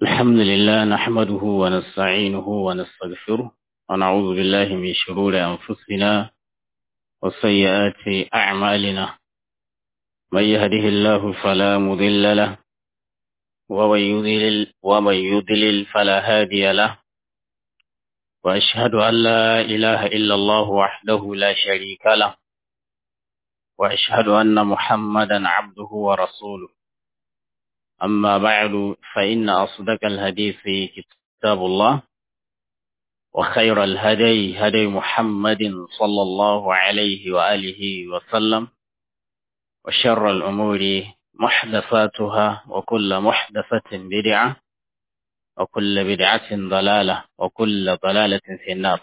الحمد لله نحمده ونستعينه ونستغفره ونعوذ بالله من شرور أنفسنا وسيئات أعمالنا من يهده الله فلا مضل له ومن يضلل ومن يضلل فلا هادي له وأشهد أن لا إله إلا الله وحده لا شريك له وأشهد أن محمدا عبده ورسوله أما بعد فإن أصدق الحديث كتاب الله وخير الهدي هدي محمد صلى الله عليه وآله وسلم وشر الأمور محدثاتها وكل محدثة بدعة وكل بدعة ضلالة وكل ضلالة في النار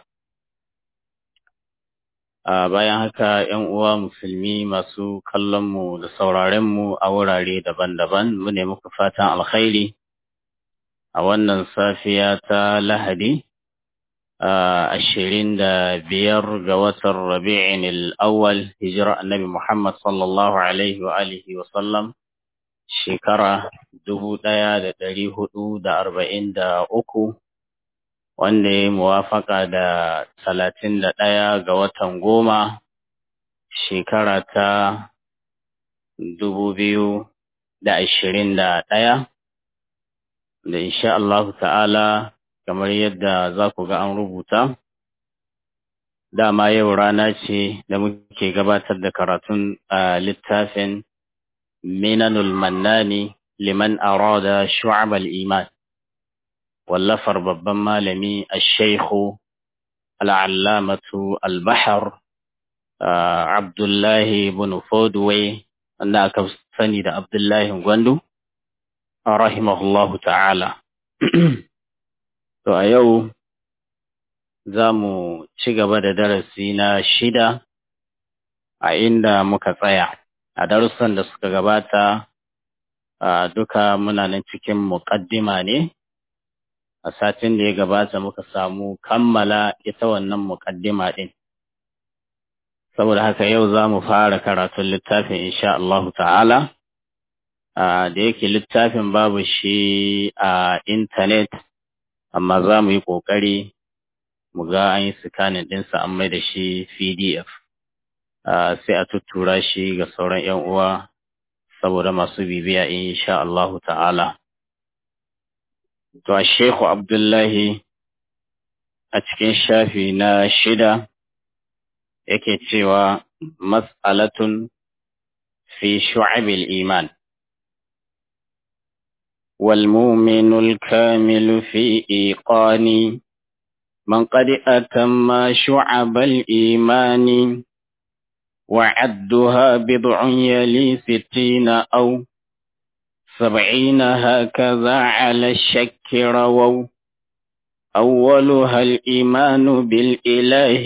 a bayan haka ‘yan uwa musulmi masu kallonmu da sauraronmu a wurare daban-daban mu ne muku fatan alkhairi a wannan safiya ta lahadi ashirin da biyar ga watan rabi'in al'awwal hijira annabi Muhammad sallallahu alaihi wa alihi wa sallam shekara dubu ɗaya da ɗari hudu da arba'in da uku wanda ya muwafaka da talatin da ɗaya ga watan goma shekara ta dubu biyu da ashirin da ɗaya da insha Allah ta'ala kamar yadda za ku ga an rubuta dama yau rana ce da muke gabatar da karatun a littafin minanul mannani liman arada shu'abal iman wallafar babban malami al-shaikhu al'allamatu al-bahar abdullahi bin fodway wanda aka sani da abdullahi gwandu rahimahullahu ta'ala to a yau za mu ci gaba da darasi na shida a inda muka tsaya a darussan da suka gabata duka muna nan cikin muƙaddima ne a satin da ya gabata muka samu kammala ita wannan muƙaddima ɗin. Saboda haka yau za mu fara karatun littafin insha Allahu ta'ala, da yake littafin babu shi a intanet, amma za mu yi ƙoƙari mu ga an yi sikanin ɗinsa an mai da shi PDF. Sai a tuttura shi ga sauran ‘yan uwa saboda masu bibiya insha Allahu ta'ala. To, Shehu Abdullahi a cikin shafi na shida yake cewa mas'alatun fi shu'abil iman. والمؤمن الكامل في إيقان من قد أتم شعب الإيمان وعدها بضع يلي ستين أو سبعين هكذا على الشك رووا أولها الإيمان بالإله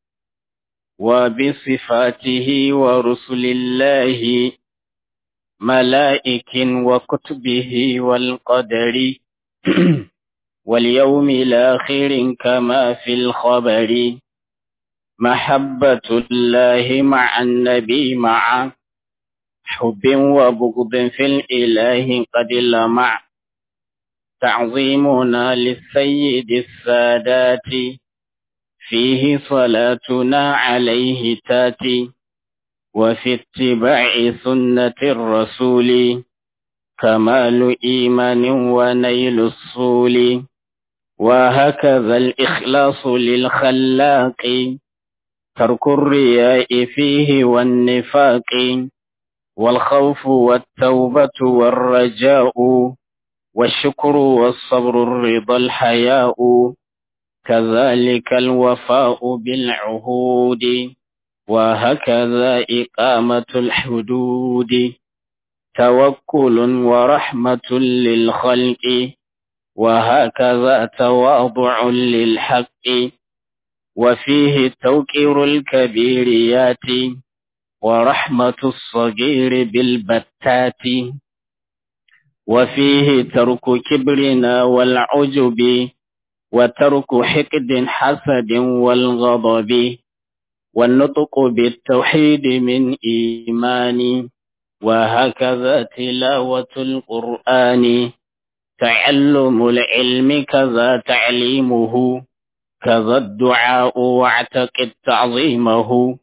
وبصفاته ورسل الله ملائك وكتبه والقدر واليوم الآخر كما في الخبر محبة الله مع النبي معه حب وبغض في الإله قد لمع تعظيمنا للسيد السادات فيه صلاتنا عليه تاتي وفي اتباع سنة الرسول كمال إيمان ونيل الصول وهكذا الإخلاص للخلاق ترك الرياء فيه والنفاق والخوف والتوبة والرجاء والشكر والصبر الرضا الحياء كذلك الوفاء بالعهود وهكذا إقامة الحدود توكل ورحمة للخلق وهكذا تواضع للحق وفيه توقير الكبيريات ورحمة الصغير بالبتات وفيه ترك كبرنا والعجب وترك حقد حسد والغضب والنطق بالتوحيد من إيمان وهكذا تلاوة القرآن تعلم العلم كذا تعليمه كذا الدعاء واعتقد تعظيمه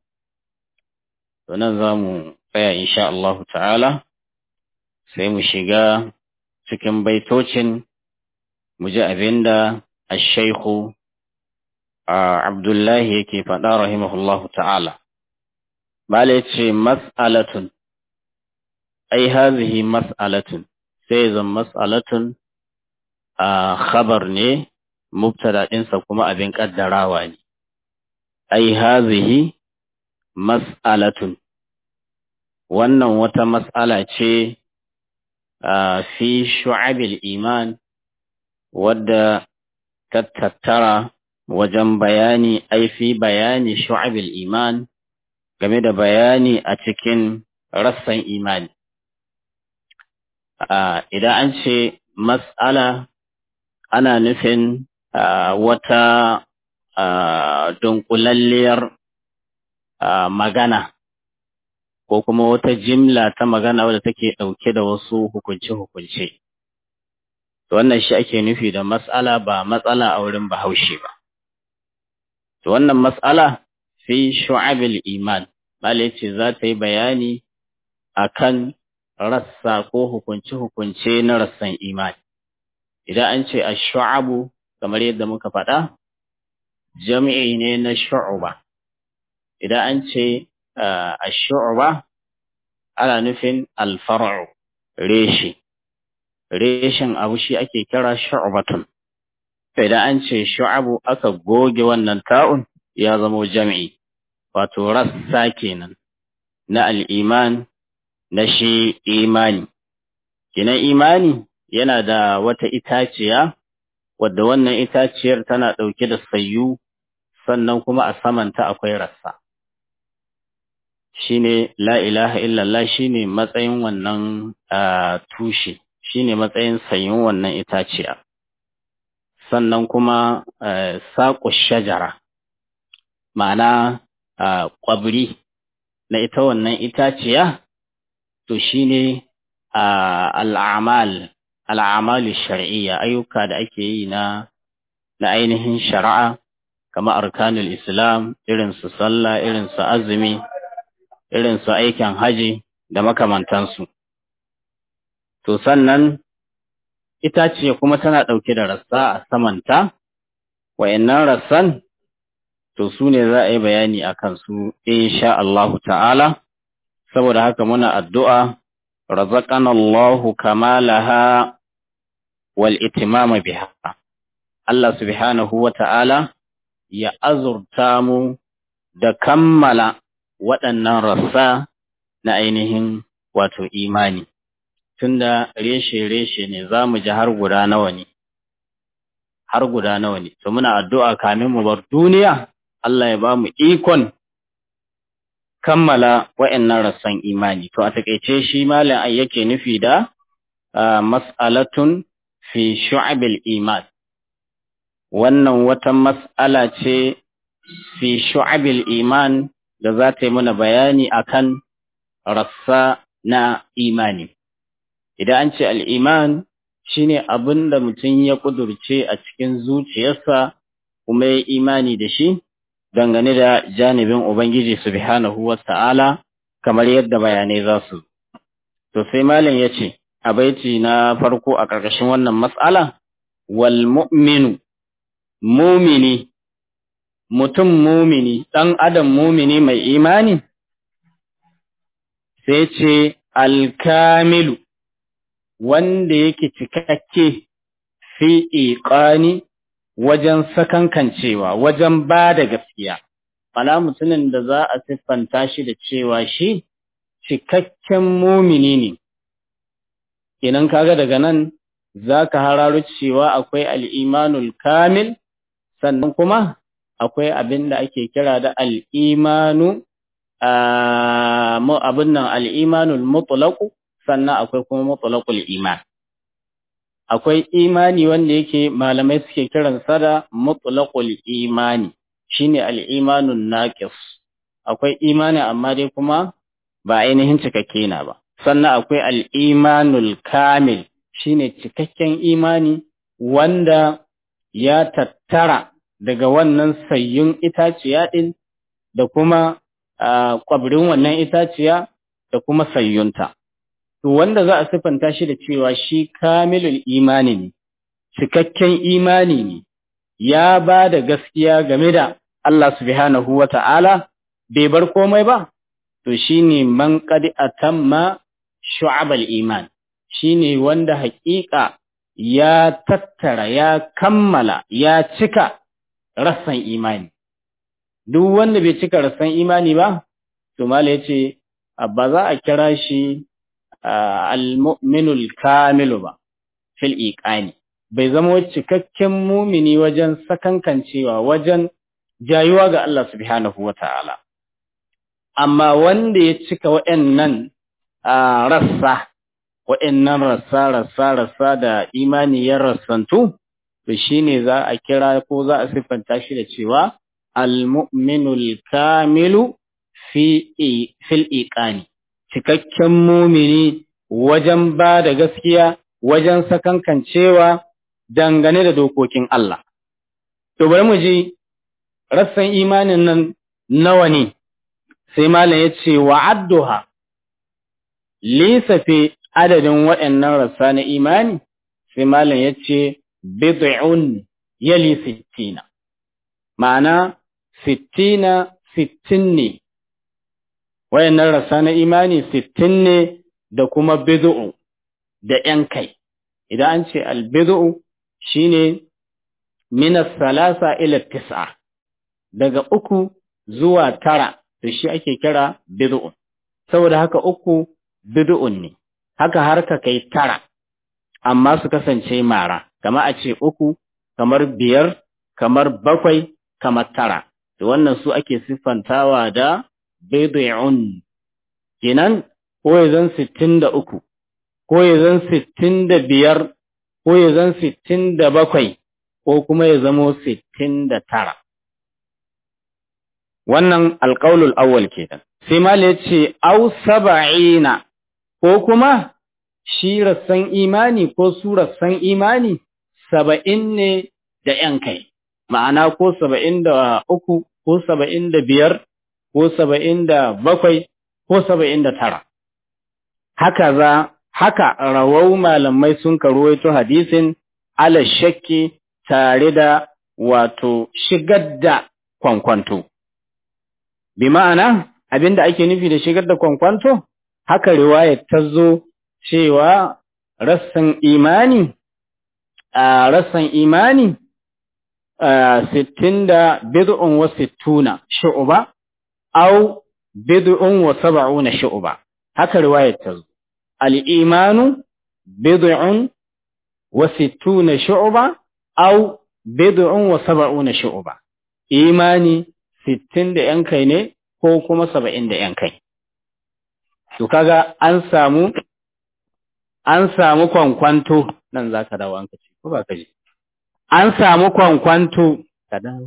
ونظام فيا إن شاء الله تعالى سيمشيغا cikin baitocin mu ji abin da ashaihu Abdullahi yake faɗa rahimahullahu ta'ala. Bala ce mas'alatun, ai hazihi mas'alatun, sai zan mas'alatun a khabar ne, mubtada ɗinsa kuma abin ƙaddarawa ne. Ai hazihi mas'alatun, wannan wata mas'ala ce fi shu'abil iman wadda ta tattara wajen bayani ai fi bayani shu'abil iman game da bayani a cikin rassan imani idan an ce mas'ala ana nufin wata dunkulalliyar magana ko kuma wata jimla ta magana wadda take ɗauke da wasu hukunce-hukunce. Wannan shi ake nufi da matsala ba matsala a wurin bahaushe ba. Wannan matsala fi shu'abil iman, Malai ce za ta yi bayani a kan rassa ko hukunce-hukunce na rassan imani. Idan an ce a shu'abu, kamar yadda muka faɗa, jami'i ne na shu'uba. Idan an ce a shu'uba ana nufin alfar'u reshe reshen abu shi ake kira shu'batun idan an ce shu'abu aka goge wannan ta'un ya zama jami'i wato rassa kenan na al'iman na shi imani kinan imani yana da wata itaciya wadda wannan itaciyar tana ɗauke da sayu sannan kuma a samanta akwai rassa shine la ilaha illallah shine matsayin wannan tushe shine matsayin sayin wannan itaciya sannan kuma saƙo shajara ma'ana ƙwabri na ita wannan itaciya to shine al'amal al'amalu shar'iyya ayyuka da ake yi na na ainihin shari'a kamar arkanul islam irin su sallah irin su azumi irin su aikin haji da makamantansu. To sannan itace kuma tana ɗauke da rassa a samanta, wayannan rassan to su ne za a yi bayani a kansu insha Allahu ta'ala, saboda haka muna addu'a razaqana Allahu kamalaha wal itimama biha. Allah subhanahu wa ta'ala ya azurta mu da kammala waɗannan rassa na ainihin wato imani, tunda reshe-reshe ne za mu ji har guda nawa ne, har guda nawa ne, to muna addu'a kamin mu bar duniya, Allah ya ba mu ikon kammala waɗannan rassan imani. To a taƙaice shi malam ai yake nufi da mas'alatun fi shu'abil iman. Wannan wata mas'ala ce fi shu'abil iman da za ta yi mana bayani akan rassa na imani. Idan an ce al'iman shi ne abin da mutum ya ƙudurce a cikin zuciyarsa kuma ya imani da shi dangane da janibin Ubangiji Subhanahu wa ta'ala kamar yadda bayanai za su. To sai Malam ya ce, a baiti na farko a ƙarƙashin wannan matsala, wal mu'minu, mumini mutum mumini, ɗan adam mumini mai imani, sai ce alkamilu, wanda yake cikakke fi iƙani wajen sakankancewa, wajen ba da gaskiya. Mana mutumin da za a siffanta shi da cewa shi cikakken mumini ne. Idan kaga daga nan za ka hararu cewa akwai al'imanul kamil, sannan kuma akwai abin da ake kira da al'imanu, abin nan al'imanul mutulaku, sannan akwai kuma mutulakul iman. Akwai imani wanda yake malamai suke kiransa da mutulakul imani, shine al'imanun naƙis. Akwai imani amma dai kuma ba ainihin cikakke na ba. Sannan akwai al'imanul kamil, shine cikakken imani wanda ya tattara daga wannan sayyun itaciya ɗin da kuma ƙwabrin wannan itaciya da kuma sayyunta. To wanda za a siffanta shi da cewa shi kamilul imani ne, cikakken imani ne, ya ba da gaskiya game da Allah subhanahu wa ta'ala, bai bar komai ba, to shi ne man ƙadi a tamma shu'abal iman, shi ne wanda haƙiƙa ya tattara, ya kammala, ya cika rassan imani. Duk wanda bai cika rassan imani ba, to Mala ya ce, ba za a kira shi al-mu'minul kamilu ba, fil iqani. Bai zama cikakken mumini wajen sakankancewa, wajen jayuwa ga Allah subhanahu wa ta'ala. Amma wanda ya cika waɗannan rassa, waɗannan rassa, rassa, rassa da imani ya rassantu, to shi ne za a kira ko za a siffanta shi da cewa al-mu'minul kamilu fil iqani cikakken mumini wajen ba da gaskiya wajen sakankancewa dangane da dokokin Allah. To bari mu ji rassan imanin nan nawa ne, sai malam ya ce wa adduha lissafe adadin waɗannan rassa na imani, sai malam ya ce bid'un yali sittina, ma'ana sittina sittin ne, waɗannan rassa na imani sittin ne da kuma bid'u da ‘yan kai, idan an ce albidu'u shi ne minas salasa ila tis'a, daga uku zuwa tara da shi ake kira bid'u, saboda haka uku bid'un ne, haka har ka kai tara, amma su kasance mara, kama a ce uku, kamar biyar, kamar bakwai, kamar tara, da wannan su ake siffantawa da bid'un, kenan ko ya zan sittin da uku. ko ya zan sittin da biyar, ko ya zan sittin da bakwai, ko kuma ya zamo sittin da tara. Wannan alƙaulul awwal kenan. Sai Mala ya ce, Au saba'ina, ko kuma shi rassan imani ko su rassan imani saba'in ne da ‘yan kai, ma'ana ko saba'in da uku, ko saba'in da biyar, ko saba'in da bakwai, ko saba'in da tara. Haka za haka rawau malamai sun karuwaito hadisin ala shakki tare da wato shigar da kwankwanto. Bi ma'ana abinda ake nufi da shigar da kwankwanto, haka riwayar ta zo cewa rassan imani, a rassan imani, sittin da bid'un wa sittuna shu'uba, au bid'un wa saba'una shu'uba, haka riwayar ta zo. الإيمان بضع وستون شعبة أو بضع وسبعون شعبة إيماني ستين da ‘yan kai ne ko kuma saba'in da ‘yan kai. To kaga an samu an samu kwankwanto nan za ka dawo an ka ce, ko ba ka ji? An samu kwankwanto, ka dawo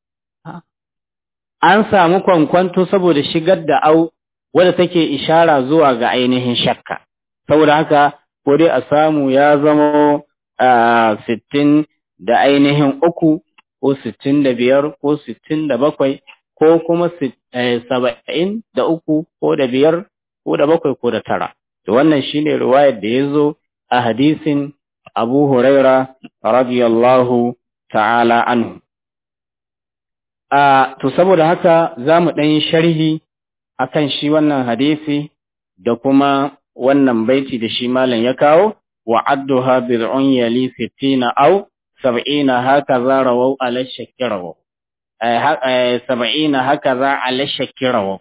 An samu kwankwanto saboda shigar da au wadda take ishara zuwa ga ainihin shakka. saboda haka ko dai a samu ya zama sittin da ainihin uku ko sittin da biyar ko sittin da bakwai ko kuma saba'in da uku ko da biyar ko da bakwai ko da tara. Da wannan shine riwayar da ya zo a hadisin Abu Huraira radiyallahu ta'ala anhu. To saboda haka za mu ɗan sharhi akan shi wannan hadisi da kuma wannan baiti da shi malam ya kawo wa adduha bid'un yali sittina aw sab'ina hakaza rawaw ala shakirawo sab'ina hakaza ala shakirawo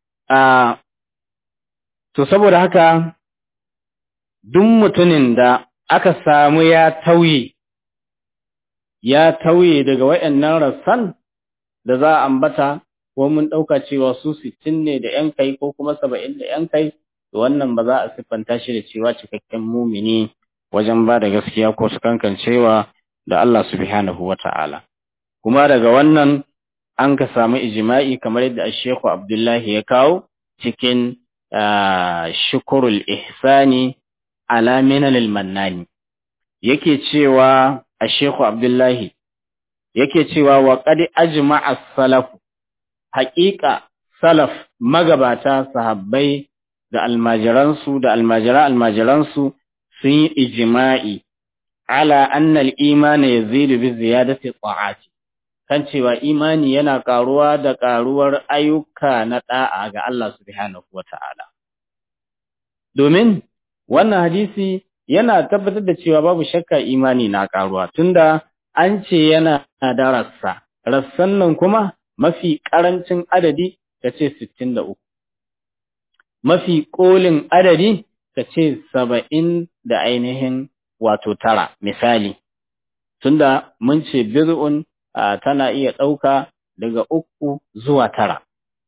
to saboda haka duk mutumin da aka samu ya tauye ya tauye daga wayannan rassan da za a ambata ko mun ɗauka cewa su sittin ne da ‘yan kai ko kuma saba'in da ‘yan kai to wannan ba za a siffanta shi da cewa cikakken mumini wajen ba da gaskiya ko su kankancewa da Allah subhanahu wa ta'ala. Kuma daga wannan an ka samu ijima'i kamar yadda Sheikhu Abdullahi ya kawo cikin shukurul ihsani ala minal mannani yake cewa a Sheikhu Abdullahi yake cewa wa qad ajma'a salaf haqiqa salaf magabata sahabbai da almajiransu da almajira almajiransu sun yi ijma'i ala anna al-iman yazidu bi ziyadati ta'ati kan cewa imani yana karuwa da karuwar ayyuka na da'a ga Allah subhanahu wata'ala domin wannan hadisi yana tabbatar da cewa babu shakka imani na karuwa tunda an ce yana da rassa rassan nan kuma mafi karancin adadi kace 63 mafi kolin adadi kace 70 da ainihin wato tara misali tunda mun ce bid'un tana iya ɗauka daga uku zuwa tara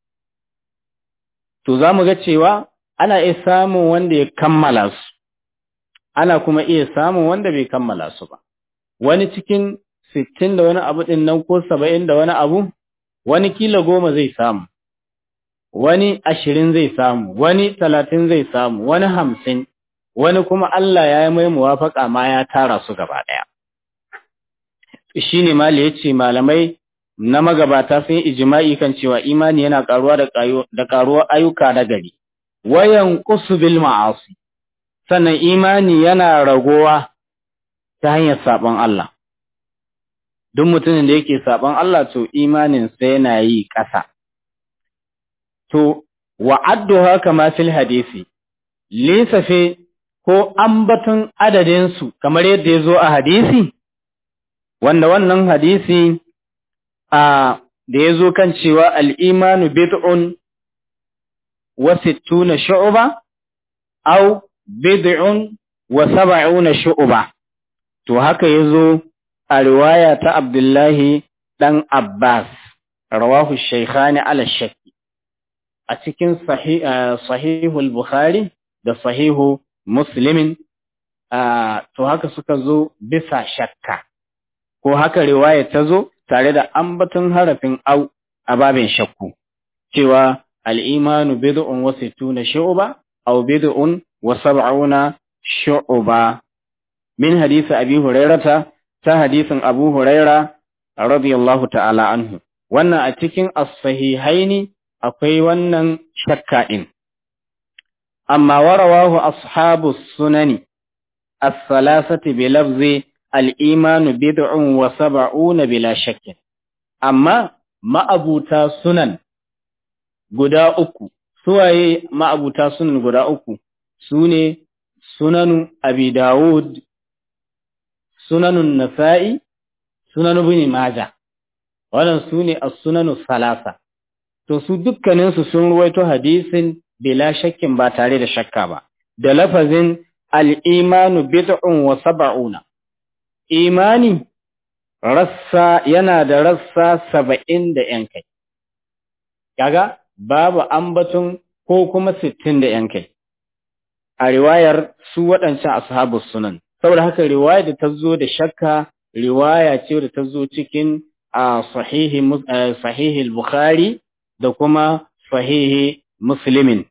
to za mu ga cewa ana iya samun wanda ya kammala su ana kuma iya samun wanda bai kammala su ba wani cikin sittin da wani abu ɗin nan ko saba'in da wani abu wani kila goma zai samu wani ashirin zai samu wani talatin zai samu wani hamsin wani kuma Allah ya yi mai muwafaƙa ma ya tara su gaba ɗaya shi ne mali ya ce malamai na magabata sun yi ijima'i kan cewa imani yana ƙaruwa da ƙaruwar ayyuka na gari wayan bil ma'asi sannan imani yana ragowa ta hanyar saɓon Allah duk mutumin da yake saɓon Allah to imanin sa yana yi ƙasa to wa'addu haka ma fil hadisi lissafe ko ambaton adadinsu kamar yadda ya zo a hadisi wanda wannan hadisi a da ya zo kan cewa al'imanu bid'un wa sittuna shu'uba au bid'un wa saba'una shu'uba to haka ya zo a riwaya ta Abdullahi ɗan Abbas rawahu shaikhani ala shakki a cikin sahihul Bukhari da sahihu Muslimin to haka suka zo bisa shakka ko haka riwaya ta zo tare da ambaton harafin au a babin shakku cewa al'imanu bid'un wa sittuna shu'ba aw bid'un wa sab'una shu'ba min hadisi abi hurairata ta hadisin abu huraira radiyallahu ta'ala anhu wannan a cikin as-sahihaini akwai wannan shakka din amma warawahu ashabu sunani as-salasati bi lafzi al-imanu bid'un wa sab'una bila shakkin amma ma'abuta sunan guda uku suwaye ma'abuta sunan guda uku sune sunanu abi dawud sunanun nasa'i sunanu ibn majah wannan sune as-sunanu salasa to su dukkaninsu sun ruwaito hadisin bila shakkin ba tare da shakka ba da lafazin al-imanu bid'un wa sab'una imani rassa yana da rassa saba'in da ‘yan kai, kaga babu ambaton ko kuma sittin da ‘yan kai, a riwayar su waɗancan ashabu sunan, saboda haka riwaya da ta zo da shakka riwaya ce da ta zo cikin a sahihi Bukhari da kuma sahihi Muslimin.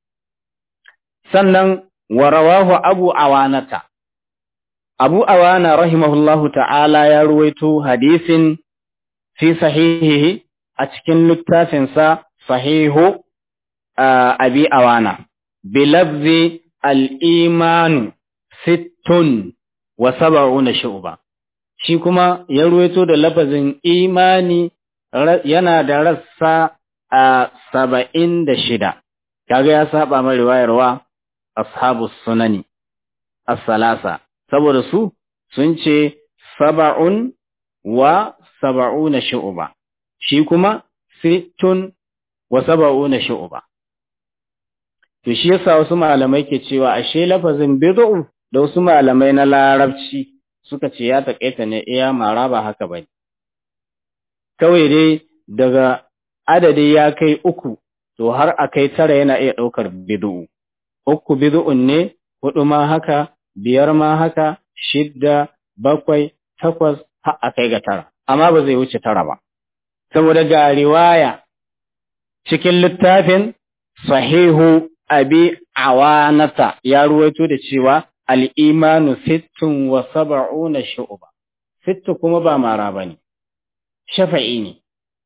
Sannan wa rawahu Abu Awanata. Abu Awana rahimahullahu ta'ala ya ruwaito hadisin fi sahihihi a cikin littafinsa sahihu Abi Awana, bilabzi al'imanu sittun wa saba'una shu'ba. Shi kuma ya ruwaito da lafazin imani yana da rassa a saba'in da shida, kaga ya saba mai riwayarwa ashabu sunani, as-salasa. saboda su sun ce saba'un wa saba'una shu'uba shi kuma sittun wa saba'una shu'uba to shi yasa wasu malamai ke cewa ashe lafazin bid'u da wasu malamai na larabci suka ce ya takaita ne iya mara ba haka bane kawai dai daga adadi ya kai uku to har a kai tara yana iya ɗaukar bid'u uku bid'un ne hudu ma haka biyar ma haka, shidda, bakwai, takwas, har a kai ga tara, amma ba zai wuce tara ba. Saboda ga riwaya cikin littafin sahihu abi awanata ya ruwaito da cewa al-imanu sittun wa sab'una shu'ba sittu kuma ba mara bane shafa'i ne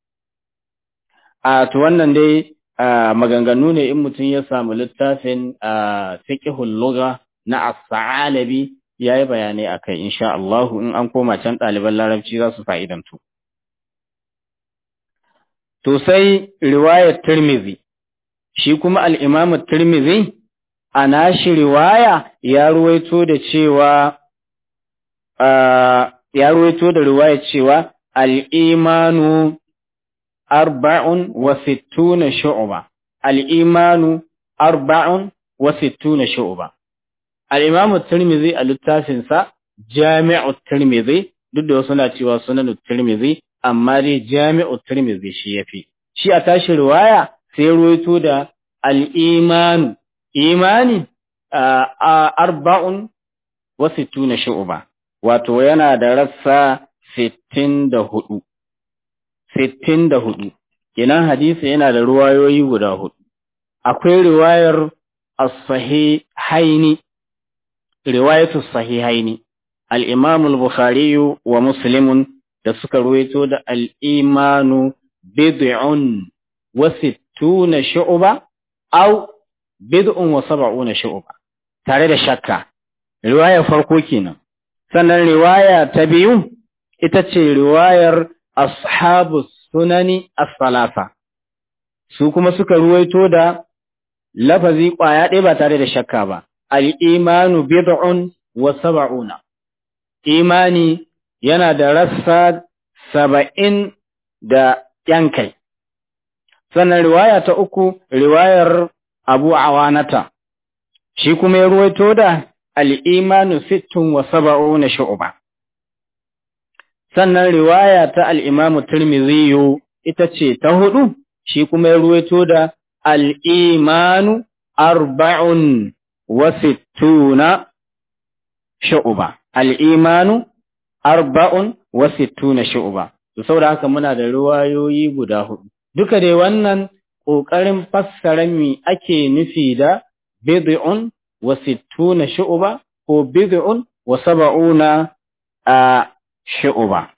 a to wannan dai maganganu ne in mutum ya samu littafin fiqhul lugha na as-sa'alabi yayi bayanai akai insha Allah in an koma can ɗaliban larabci za su fa'idantu to sai riwayar Tirmidhi shi kuma al-Imam Tirmidhi a nashi riwaya ya ruwaito da cewa ya ruwaito da riwaya cewa al-imanu arba'un wa sittuna shu'ba al-imanu arba'un wa sittuna shu'ba al-Imam Tirmidhi a littafin sa Jami'u Tirmidhi duk da wasu na cewa sunan Tirmidhi amma dai Jami'u Tirmidhi shi yafi shi a tashi riwaya sai ruwaito da al-imanu imani a arba'un wa sittuna shu'ba wato yana da rassa sittin da hudu sittin da hudu kenan hadisi yana da ruwayoyi guda hudu akwai riwayar as-sahihaini riwayatu sahihaini al-imam al-bukhari wa muslim da suka ruwaito da al-imanu bid'un wa sittuna shu'ba aw bid'un wa sab'una shu'ba tare da shakka riwayar farko kenan sannan riwaya ta biyu ita ce riwayar ashabu sunani as-salasa su kuma suka ruwaito da lafazi kwaya ɗaya ba tare da shakka ba al-imanu bid'un wa sab'una imani yana da rassa saba'in da yankai sannan riwaya ta uku riwayar abu awanata shi kuma ya ruwaito da al'imanu sittun wa saba'una shu'uba sannan riwaya ta al'imamu turmiziyu ita ce ta hudu shi kuma ya ruwaito da al'imanu arba'un wa sittuna shu'uba al'imanu arba'un wa sittuna shu'uba saboda haka muna da riwayoyi guda hudu duka dai wannan ƙoƙarin fassara mi ake nufi da bid'un wa sittuna shu'ba ko bid'un wa sab'una a shu'ba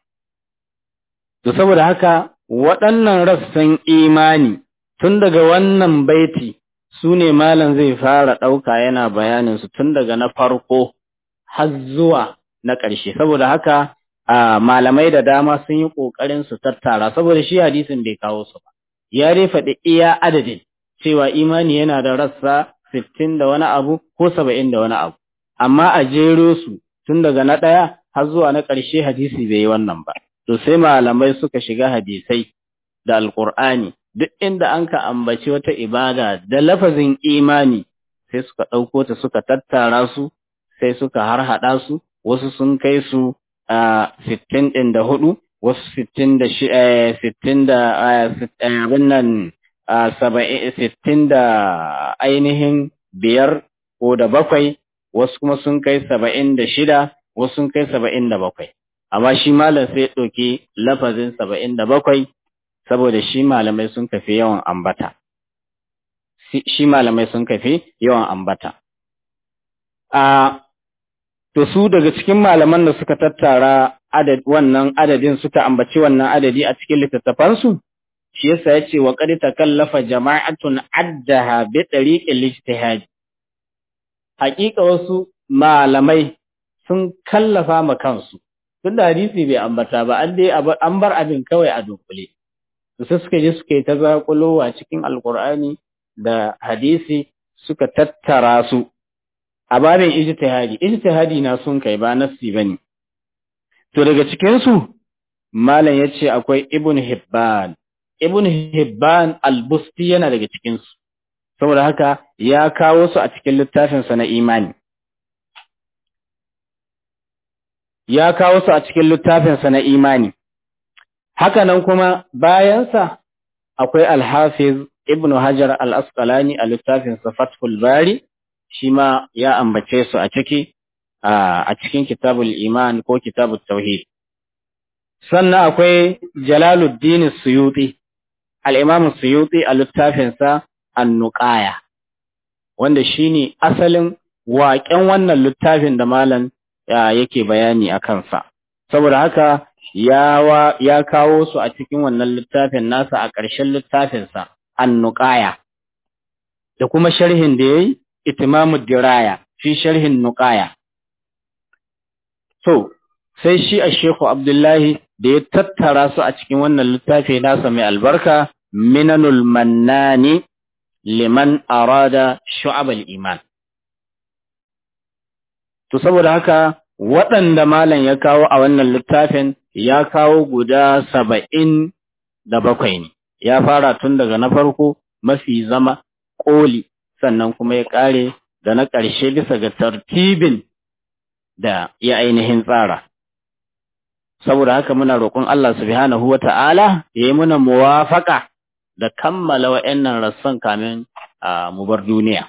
to saboda haka waɗannan rassan imani tun daga wannan baiti su ne malam zai fara ɗauka yana bayanin su tun daga na farko har zuwa na ƙarshe saboda haka malamai da dama sun yi ƙoƙarin su tattara saboda shi hadisin bai kawo su ba ya dai faɗi iya adadin cewa imani yana da rassa sittin da wani abu ko saba'in da wani abu amma a jero su tun daga na ɗaya har zuwa na ƙarshe hadisi bai yi wannan ba to sai malamai suka shiga hadisai da alƙur'ani duk inda an ka ambaci wata ibada da lafazin imani sai suka ɗauko ta suka tattara su sai suka harhaɗa su wasu sun kai su a sittin ɗin da hudu wasu sittin da shi sittin da abin nan saba'in sittin da ainihin biyar ko da bakwai wasu kuma sun kai saba'in da shida wasu sun kai saba'in da bakwai amma shi malam sai ɗauki lafazin saba'in da bakwai saboda shi malamai sun kafi yawan ambata shi malamai sun kafi yawan ambata a to su daga cikin malaman da suka tattara adad wannan adadin suka ambaci wannan adadi a cikin littattafansu shi yasa yace wa qad takallafa jama'atun addaha bi tariqil ijtihad haƙiƙa wasu malamai sun kallafa ma kansu tunda hadisi bai ambata ba an dai an bar abin kawai a dunkule to sai suka je suka yi ta zaƙulowa cikin alqur'ani da hadisi suka tattara su a babin ijtihadi ijtihadi na sun kai ba nassi bane to daga cikin su malam yace akwai ibn hibban ibn hibban al-busti yana daga cikin su saboda haka ya kawo su a cikin littafin sa na imani ya kawo su a cikin littafin sa na imani haka nan kuma bayan sa akwai al-hafiz ibn hajar al-asqalani a littafin sa fathul bari shi ma ya ambace su a ciki a cikin kitabul iman ko kitabul tauhid sannan akwai jalaluddin suyuti al-imam suyuti a littafinsa an-nuqaya wanda shine asalin waƙen wannan littafin da malam yake bayani a kansa saboda haka ya ya kawo su a cikin wannan littafin nasa a ƙarshen littafinsa an-nuqaya da kuma sharhin da yayi itimamud diraya fi sharhin nuqaya to sai shi a Sheikhu Abdullahi da ya tattara su a cikin wannan littafi nasa mai albarka minanul mannani liman arada shu'abal iman to saboda haka waɗanda malam ya kawo a wannan littafin ya kawo guda saba'in da bakwai ne ya fara tun daga na farko mafi zama ƙoli sannan kuma ya ƙare da na ƙarshe bisa ga tartibin da ya ainihin tsara saboda haka muna roƙon Allah subhanahu wa ta'ala ya yi muna muwafaka da kammala wa'yannan rassan kamin mu bar duniya.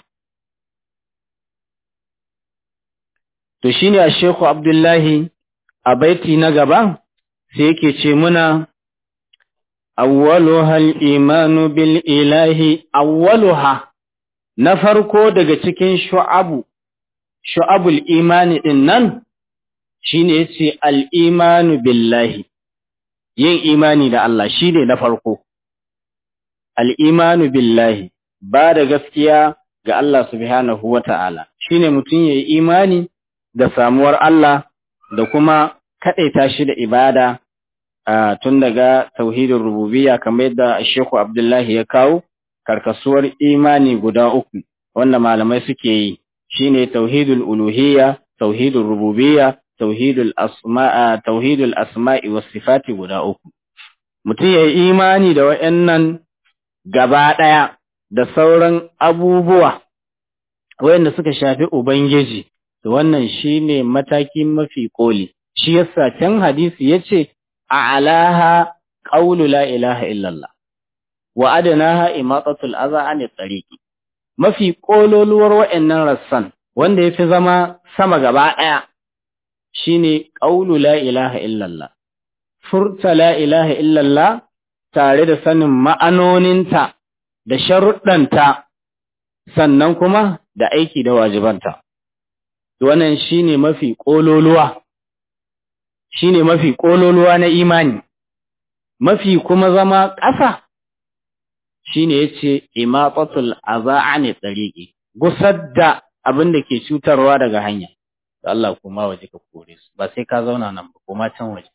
To shi ne a Sheku Abdullahi a baiti na gaba sai yake ce muna, Awwaluha imanu bil ilahi, awwaluha na farko daga cikin shu'abu, shu'abul imani ɗin nan, shi ne ya ce al'imanu billahi, yin imani da Allah shi ne na farko. Al'imanu billahi, ba da gaskiya ga Allah subhanahu wa ta'ala, shi ne mutum ya yi imani da samuwar Allah da kuma kaɗaita shi da ibada tun daga tauhidin rububiya kamar yadda Sheku Abdullahi ya kawo, karkasuwar imani guda uku, wanda malamai suke yi, shi ne tauhidul uluhiyya, tauhidul rububiyya, tauhidul asma'a tauhidul asma'i was sifati guda uku mutum yayi imani da wayannan gaba daya da sauran abubuwa wayanda suka shafi ubangiji to wannan shine mataki mafi koli shi yasa can hadisi yace a'laha qawlu la ilaha illallah wa adnaha imatatul adha an tariqi mafi kololuwar wayannan rassan wanda yafi zama sama gaba daya shine ƙaulu la ilaha illallah furta la ilaha illallah tare da sanin ma'anoninta da sharuɗanta sannan kuma da aiki da wajibanta wannan shine mafi ƙololuwa shine mafi ƙololuwa na imani mafi kuma zama ƙasa shine yace imatatul aza'ani tsariqi gusar da abin da ke cutarwa daga hanya da Allah kuma waje ka kore su ba sai ka zauna nan ba kuma can waje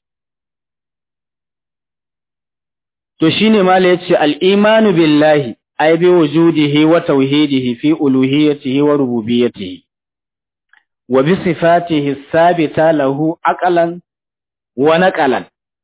to shine mala yace al-imanu billahi ay bi wujudihi wa tauhidihi fi uluhiyyatihi wa rububiyyatihi wa bi sifatihi sabita lahu aqalan wa naqalan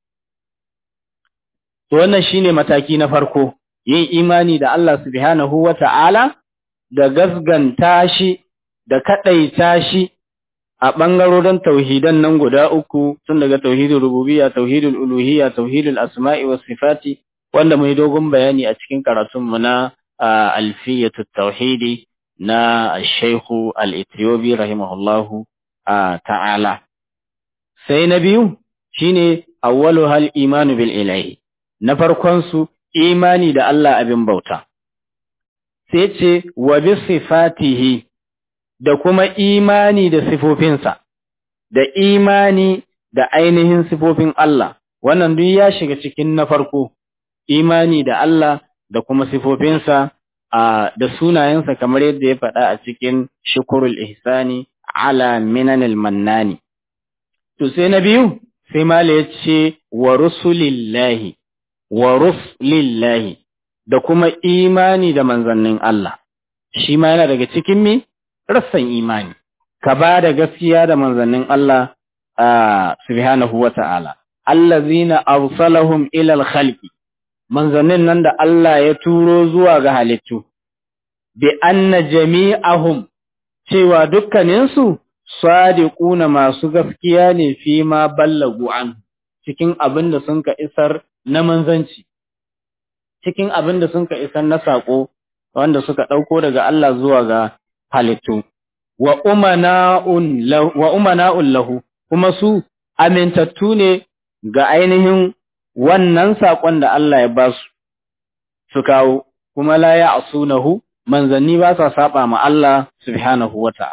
to wannan shine mataki na farko yin imani da Allah subhanahu wa ta'ala da gasganta shi da kadaita shi a ɓangarorin tauhidan nan guda uku tun daga tauhidul rububiyya tauhidul uluhiyya tauhidul asma'i was sifati wanda mai dogon bayani a cikin karatun mu na alfiyatut tauhidi na Sheikh al-Ethiopi rahimahullahu ta'ala sai na biyu shine awwalu hal imanu bil ilahi na farkon su imani da Allah abin bauta sai ce wa bi sifatihi da kuma imani da sifofinsa, da imani da ainihin sifofin Allah, wannan duk ya shiga cikin na farko, imani da Allah da kuma sifofinsa da sunayensa kamar yadda ya faɗa a cikin shukurul ihsani ala minanil mannani. To sai na biyu, sai Mala ya ce wa rusulillahi, wa rusulillahi, da kuma imani da manzannin Allah, shi ma yana daga cikin mi? rassan imani, ka ba da gaskiya da manzannin Allah subhanahu wa ta'ala, allazina arsalahum ilal khalqi manzannin nan da Allah ya turo zuwa ga halittu, bi anna jami'ahum cewa dukkaninsu sadiquna masu gaskiya ne fi ma ballagu an cikin abin da sun ka isar na manzanci, cikin abin da sun ka isar na saƙo wanda suka ɗauko daga Allah zuwa ga halittu wa umana'un lahu kuma su amintattu ne ga ainihin wannan saƙon da Allah ya ba su su kawo kuma la ya asunahu manzanni ba sa saba ma Allah subhanahu wa ta'ala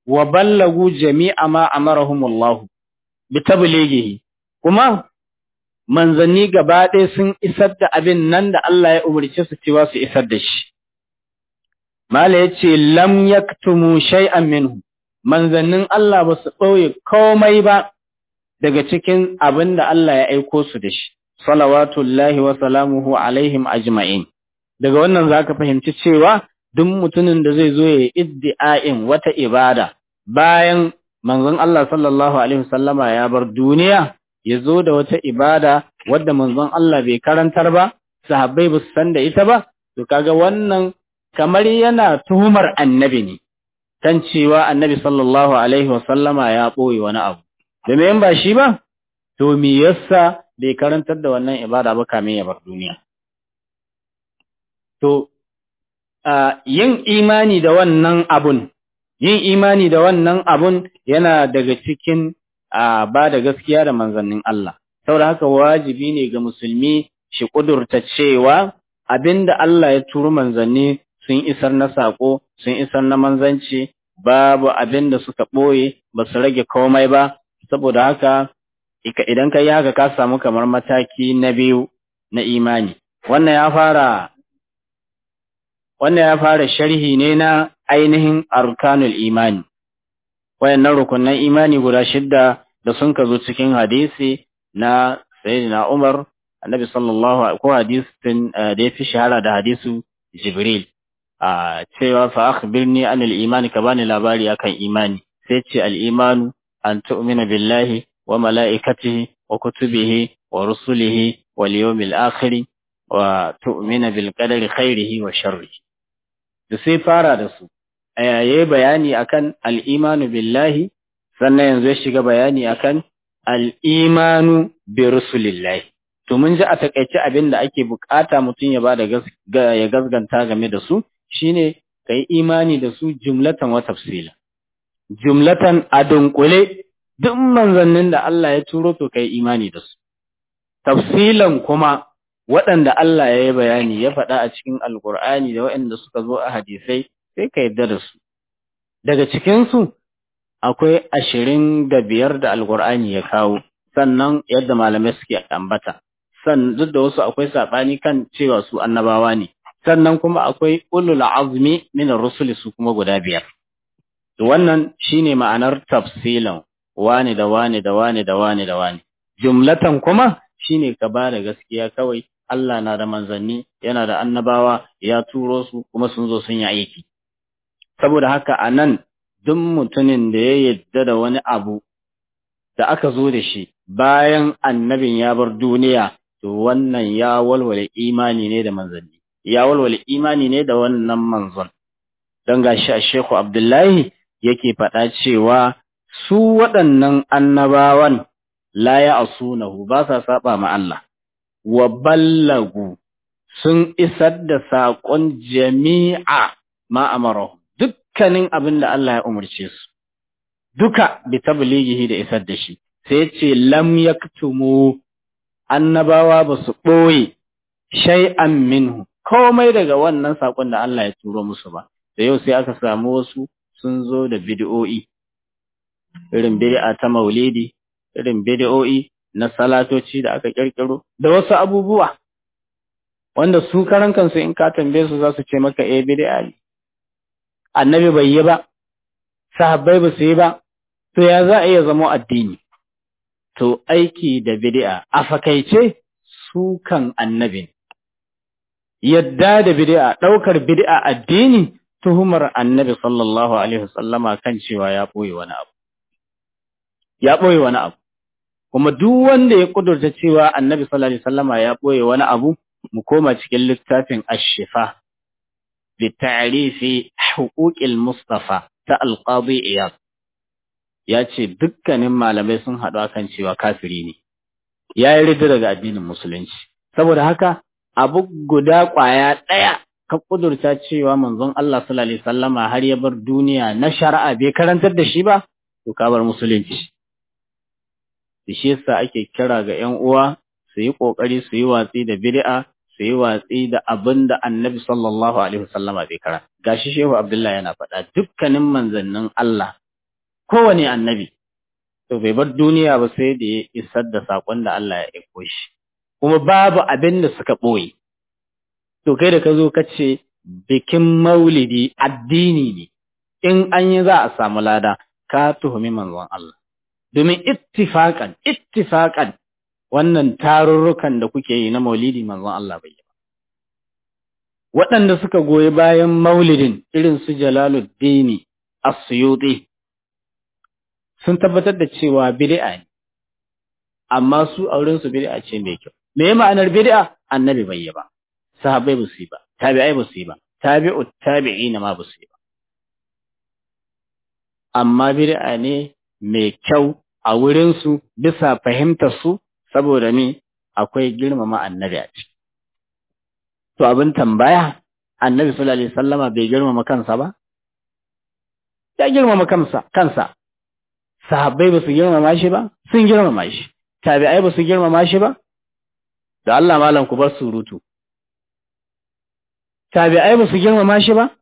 wa ballagu jami'a ma amarahumullahu bi tablighihi kuma manzanni gaba ɗaya sun isar da abin nan da Allah ya umarce su cewa su isar da shi mala yace lam yaktumu shay'an minhu manzannin Allah ba su ɓoye komai ba daga cikin abin da Allah ya aiko su da shi salawatullahi wa salamuhu alaihim ajma'in daga wannan zaka fahimci cewa duk mutumin da zai zo ya iddi'ain wata ibada bayan manzon Allah sallallahu alaihi wasallama ya bar duniya ya zo da wata ibada wadda manzon Allah bai karantar ba sahabbai ba su san da ita ba to kaga wannan kamar yana tuhumar annabi ne kan cewa annabi sallallahu alaihi wasallama ya ɓoye wani abu domin ba shi ba to me yasa bai karantar da wannan ibada ba kamin ya bar duniya to yin imani da wannan abun yin imani da wannan abun yana daga cikin ba da gaskiya da manzannin Allah saboda haka wajibi ne ga musulmi shi kudurta cewa abinda Allah ya turo manzanni sun isar na sako sun isar na manzanci babu abinda suka ɓoye ba su rage komai ba saboda haka idan ka yi haka ka samu kamar mataki na biyu na imani wannan ya fara wannan ya fara sharhi ne na ainihin arkanul imani wayannan rukunan imani guda shidda da sun ka zo cikin hadisi na sayyidina Umar annabi sallallahu alaihi ko hadisin da ya fi shahara da hadisu Jibril a cewa fa akhbirni anil imani ka bani labari akan imani sai ce al imanu an tu'mina billahi wa mala'ikatihi wa kutubihi wa rusulihi wal yawmil akhir wa tu'mina bil qadari khairihi wa sharrihi da sai fara da su yayi bayani akan al-imanu billahi sannan yanzu ya shiga bayani akan al-imanu bi rusulillahi to mun ji a takaice abin da ake bukata mutum ya bada ya gasganta game da su shine kai imani da su jumlatan wa tafsila jumlatan a dunkule duk manzannin da Allah ya turo to kai imani da su tafsilan kuma waɗanda Allah ya yi bayani ya faɗa a cikin alkur'ani da waɗanda suka zo a hadisai sai ka yarda da su daga cikinsu akwai ashirin da biyar da alkur'ani ya kawo sannan yadda malamai suke ambata sannan duk da wasu akwai saɓani kan cewa su annabawa ne sannan kuma akwai ulul azmi min rusuli su kuma guda biyar to wannan shine ma'anar tafsilan wani da wani da wani da wani da wani jumlatan kuma shine ka ba da gaskiya kawai Allah na da manzanni yana da annabawa ya turo su kuma sun zo sun yi aiki saboda haka a nan duk mutumin da ya yadda da wani abu da aka zo da shi bayan annabin ya bar duniya to wannan ya walwale imani ne da manzanni ya walwale imani ne da wannan manzon don gashi a Shehu Abdullahi yake faɗa cewa su waɗannan annabawan la ya asunahu ba sa saba ma Allah wa ballagu sun isar da saƙon jami'a ma amarahu dukkanin abin da Allah ya umarce su duka bi tablighihi da isar da shi sai ce lam yaktumu annabawa ba su ɓoye shay'an minhu komai daga wannan saƙon da Allah ya turo musu ba da yau sai aka samu wasu sun zo da bid'o'i irin bid'a ta maulidi irin bid'o'i na salatoci da aka kirkiro da wasu abubuwa wanda su karan kansu in ka tambaye su za su ce maka eh bid'a ne annabi bai yi ba sahabbai ba su yi ba to ya za a iya zama addini to aiki da bid'a a fakaice su kan annabi yadda da bid'a daukar bid'a addini tuhumar annabi sallallahu alaihi wasallama kan cewa ya boye wani abu ya boye wani abu kuma duk wanda ya kudurta cewa annabi sallallahu alaihi wasallama ya boye wani abu mu koma cikin littafin ash-shifa bi ta'rifi huquqil mustafa ta al-qadi iyad ya ce dukkanin malamai sun haɗu akan cewa kafiri ne ya yi rida daga addinin musulunci saboda haka abu guda ƙwaya ɗaya ka kudurta cewa manzon Allah sallallahu alaihi wasallama har ya bar duniya na shari'a bai karantar da shi ba to ka bar musulunci shi yasa ake kira ga ƴan uwa su yi kokari su yi watsi da bid'a su yi watsi da abin da annabi sallallahu alaihi wasallama bai kara gashi shehu abdullahi yana faɗa dukkanin manzannin Allah kowane annabi to bai bar duniya ba sai da ya isar da sakon da Allah ya aiko shi kuma babu abin da suka ɓoye to kai da ka zo ka ce bikin maulidi addini ne in an yi za a samu lada ka tuhumi manzon Allah domin ittifaƙan ittifaƙan wannan tarurrukan da kuke yi na maulidi manzon Allah bai yi ba waɗanda suka goyi bayan maulidin irin su Jalaluddin As-Suyuti sun tabbatar da cewa bid'a ne amma su auren su bid'a ce mai kyau me ma'anar bid'a annabi bai yi ba sahabbai ba su yi ba tabi'ai ba su yi ba tabi'u tabi'ina ma ba su yi ba amma bid'a ne mai kyau a wurin su bisa fahimtar su saboda me akwai girmama annabi a ciki to abin tambaya annabi sallallahu alaihi wasallama bai girmama kansa ba ya girmama kansa kansa sahabbai ba su girmama shi ba sun girmama shi tabi'ai ba su girmama shi ba da Allah malam ku bar surutu tabi'ai ba su girmama shi ba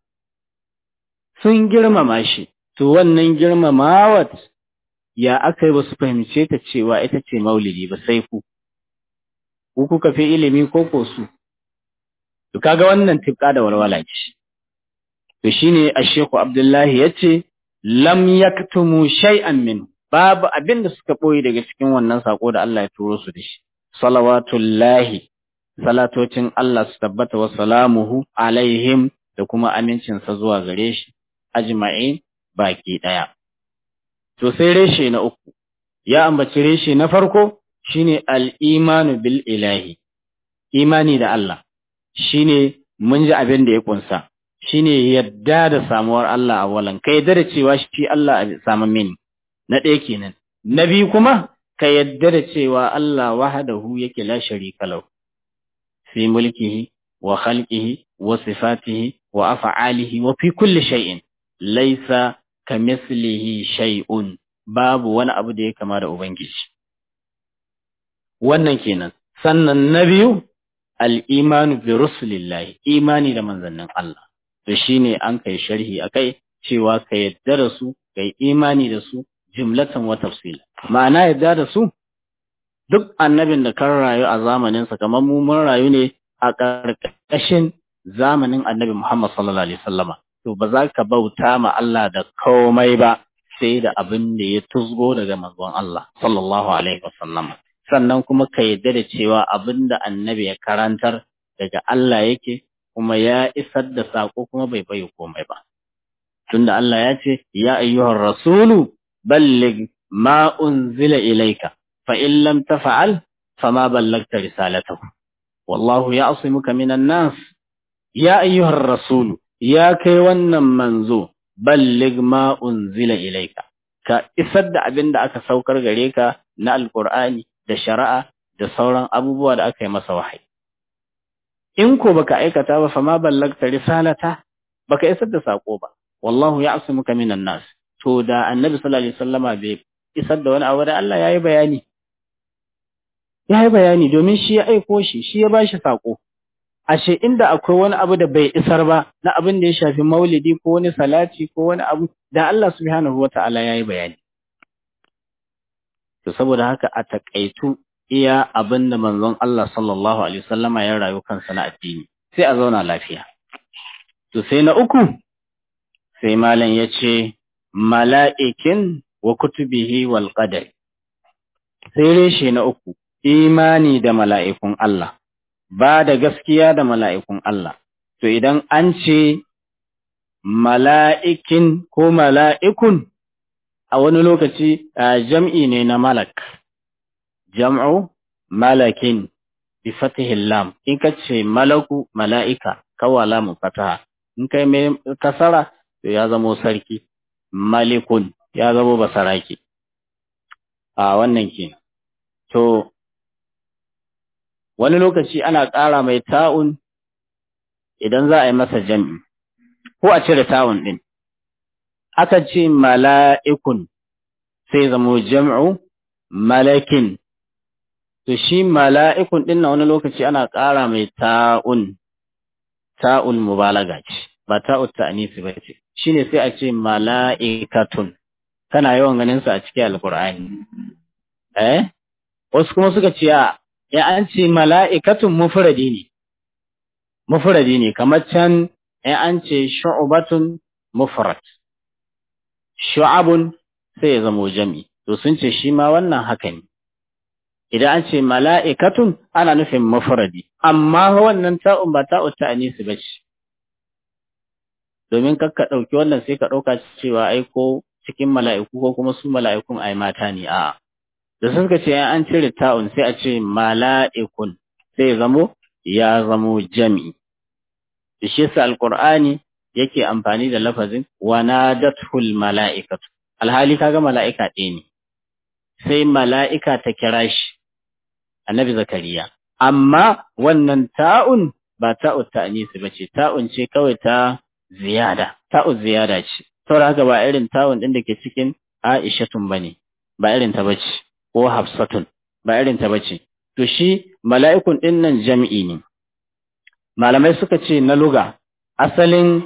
sun girmama shi to wannan girmamawat ya aka yi ba su fahimce ta cewa ita ce maulidi ba sai ku ku kuka fi ilimi ko ko su to kaga wannan tifka da walwala ce to shine Asheku Abdullahi yace lam yaktumu shay'an min babu abin da suka boye daga cikin wannan sako da Allah ya turo su da shi salawatullahi salatocin Allah su tabbata wa salamuhu alaihim da kuma amincin sa zuwa gare shi ajma'in baki daya to sai reshe na uku ya ambaci reshe na farko shine al-imanu bil ilahi imani da Allah shine mun ji abin da ya kunsa shine yadda da samuwar Allah a walan ka yadda da cewa shi Allah a saman mini na ɗaya kenan na biyu kuma ka yadda da cewa Allah wahdahu yake la sharika lahu fi mulkihi wa khalqihi wa sifatihi wa af'alihi wa fi kulli shay'in laysa kamithlihi shay'un babu wani abu da ya kama da ubangiji wannan kenan sannan na biyu al'imanu bi rusulillahi imani da manzannin Allah to shine an kai sharhi akai cewa ka yadda da su kai imani da su jumlatan wa tafsila ma'ana yadda da su duk annabin da kan rayu a zamanin sa kamar mu mun rayu ne a ƙarƙashin zamanin annabi Muhammad sallallahu alaihi wasallama to ba za ka bauta ma Allah da komai ba sai da abin da ya tuzgo daga manzon Allah sallallahu alaihi wasallama sannan kuma ka yadda da cewa abin da annabi ya karantar daga Allah yake kuma ya isar da saƙo kuma bai bai komai ba. Tunda Allah ya ce, Ya ayyuhar rasulu, ballig ma unzila ilaika, fa in lam tafa'al, fa ma ballagta risalatahu. Wallahu ya muka minan nas, ya ayyuhar rasulu, ya kai wannan manzo, ballig ma unzila ilaika. Ka isar da abin da aka saukar gare ka na Alƙur'ani da shari'a da sauran abubuwa da aka yi masa wahayi. In ko baka aikata ba fa ma ballagta risalata baka isar da sako ba wallahu ya'simuka minan nas to da annabi sallallahu alaihi wasallama bai isar da wani abu da Allah yayi bayani yayi bayani domin shi ya aiko shi shi ya bashi sako ashe inda akwai wani abu da bai isar ba na abin da ya shafi maulidi ko wani salati ko wani abu da Allah subhanahu wataala yayi bayani to saboda haka a takaitu iya abin da manzon Allah sallallahu alaihi wasallama ya rayu kansa na addini sai a zauna lafiya to sai na uku sai malam ya ce mala'ikin wa kutubihi wal qadar sai reshe na uku imani da mala'ikun Allah ba da gaskiya da mala'ikun Allah to idan an ce mala'ikin ko mala'ikun a wani lokaci jam'i ne na malak jam'u malakin bi fatihil lam in ka ce malaku mala'ika kawala mu fataha in kai mai kasara to ya zamo sarki malikun ya zamo basaraki a wannan ke to wani lokaci ana ƙara mai ta'un idan za a yi masa jam'i ko a cire ta'un ɗin aka ce mala'ikun sai zamo jam'u malakin to shi mala'ikun ɗin na wani lokaci ana ƙara mai ta'un, ta'un mubalaga ce, ba ta'un ta'anisi ba ce, shi ne sai a ce mala'ikatun, kana yawan ganin su a cikin alqur'ani eh wasu kuma suka ce ya an ce mala'ikatun mufradi ne mufradi ne kamar can ya an ce shu'batun mufrad shu'abun sai ya zamo jami to sun ce shi ma wannan haka ne idan an ce mala'ikatun ana nufin mufradi amma wannan ta'un ba ta'u ta'anisi ba ce domin kakka ɗauki wannan sai ka ɗauka cewa ai ko cikin mala'iku ko kuma su mala'ikun ai mata ne a'a da sun ka ce an cire ta'un sai a ce mala'ikun sai ya zamo ya zamo jami'i da shi yasa alqur'ani yake amfani da lafazin wanadatul mala'ikatu alhali kaga mala'ika ɗaya ne sai mala'ika ta kira shi annabi zakariya amma wannan ta'un ba ta'u ta'anisi bace ta'un ce kawai ta ziyada ta'u ziyada ce saboda haka ba irin ta'un din da ke cikin aishatun bane ba irin ta bace ko hafsatun ba irin ta bace to shi mala'ikun din nan jam'i ne malamai suka ce na luga asalin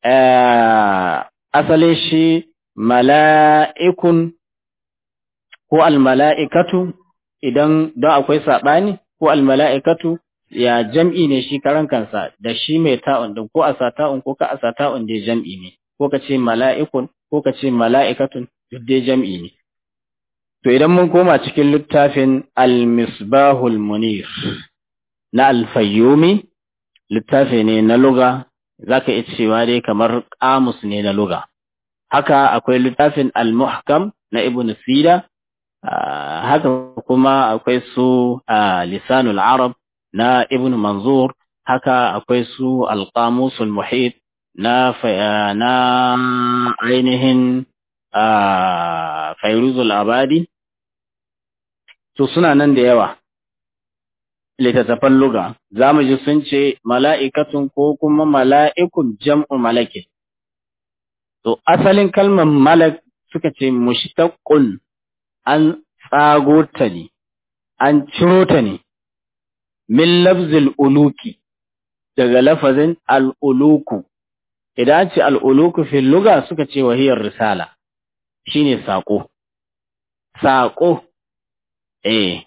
asalin shi mala'ikun ko almala'ikatu idan don akwai saɓani ko almala'ikatu ya jam'i ne shi karan kansa da shi mai ta'un din ko a sa ta'un ko ka a sa ta'un dai jam'i ne ko ka ce mala'ikun ko ka ce mala'ikatun duk dai jam'i ne to idan mun koma cikin littafin al-misbahul munir na al-fayyumi littafi ne na luga zaka iya cewa dai kamar kamus ne na luga haka akwai littafin al-muhkam na ibn sida haka kuma akwai su lisanul arab na ibn manzur haka akwai su al-qamusul muhit na na ainihin fairuzul abadi to suna nan da yawa littattafan luga za mu ji sun ce mala'ikatun ko kuma mala'ikun jam'u malakin to asalin kalmar malak suka ce mushtaqun an tsago ta ne an ciro ta ne min lafzil uluki daga lafazin al'uluku idan ce al'uluku fil luga suka ce wahiyar risala shine saƙo saƙo eh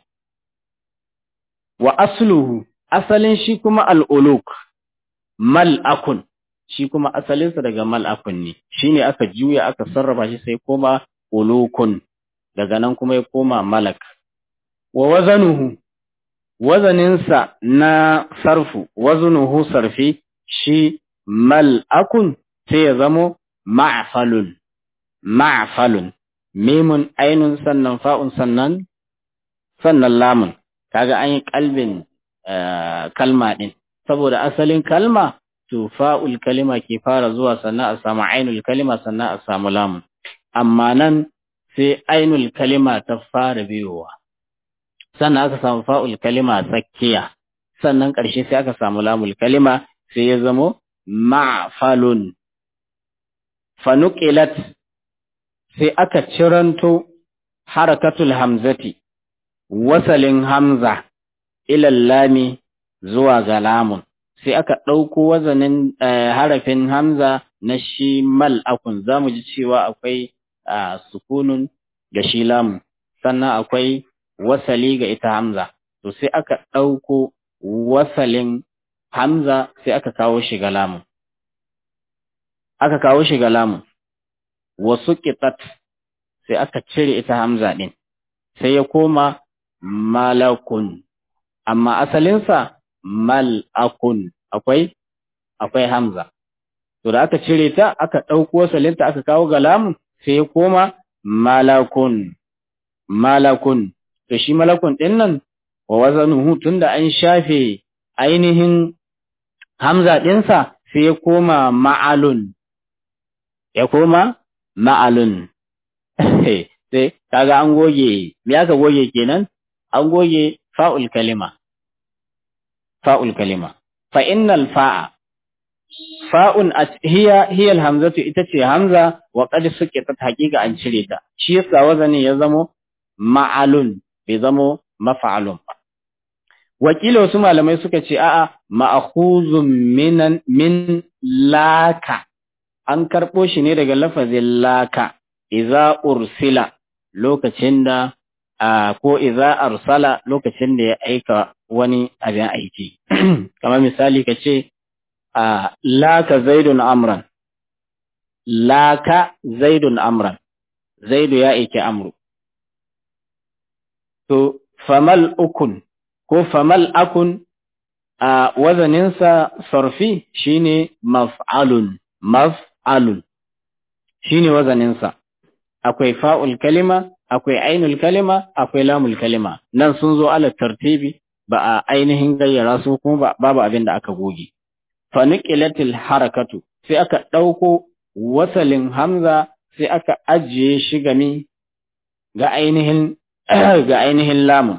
wa asluhu asalin shi kuma al'uluk mal'akun shi kuma asalinsa daga mal'akun ne shine aka juya aka sarrafa shi sai koma ulukun daga nan kuma ya koma malak wa wazanuhu wazaninsa na sarfu wazanuhu sarfi shi mal'akun sai ya zamo ma'falun ma'falun mimun ainun sannan fa'un sannan sannan lamun kaga an yi kalbin kalma din saboda asalin kalma to fa'ul kalima ke fara zuwa sannan a samu ainul kalima sannan a samu lamun amma nan sai ainul kalima ta fara biyowa sannan aka samu fa'ul kalima tsakiya sannan ƙarshe sai aka samu lamul kalima sai ya zamo ma'falun fanuqilat sai aka ciranto harakatul hamzati wasalin hamza ilal lami zuwa ga lamun sai aka ɗauko wazanin harafin hamza na shi mal'akun za mu ji cewa akwai sukunun ga shi lamun sannan akwai wasali ga ita hamza to sai aka ɗauko wasalin hamza sai aka kawo shi ga lamun aka kawo shi ga lamun wasu ƙitat sai aka cire ita hamza ɗin sai ya koma malakun amma asalinsa mal'akun akwai akwai hamza to da aka cire ta aka ɗauko wasalinta aka kawo ga lamun sai ya koma malakun malakun to shi malakun ɗin nan wa wazanuhu tunda an shafe ainihin hamza ɗinsa sai ya koma ma'alun ya koma ma'alun sai kaga an goge me aka goge kenan an goge fa'ul kalima fa'ul kalima fa innal fa'a fa'un hiya hiya alhamzatu ita ce hamza wa qad suqitat haqiqa an cire ta shi yasa wazani ya zamo ma'alun bai zamo maf'alun ba wakila wasu malamai suka ce a'a ma'khuzun minan min laka an karbo shi ne daga lafazin laka iza ursila lokacin da ko iza arsala lokacin da ya aika wani abin aiki kamar misali ka ce laka zaidun amran laka zaidun amran zaidu ya aiki amru to famal ukun ko famal akun a wazaninsa sarfi shine maf'alun maf'alun shine wazaninsa akwai fa'ul kalima akwai ainul kalima akwai lamul kalima nan sun zo ala tartibi ba a ainihin gayyara su kuma babu abin da aka goge fa nuqilatil harakatu sai aka ɗauko wasalin hamza sai aka ajiye shi gami ga ainihin ga ainihin lamun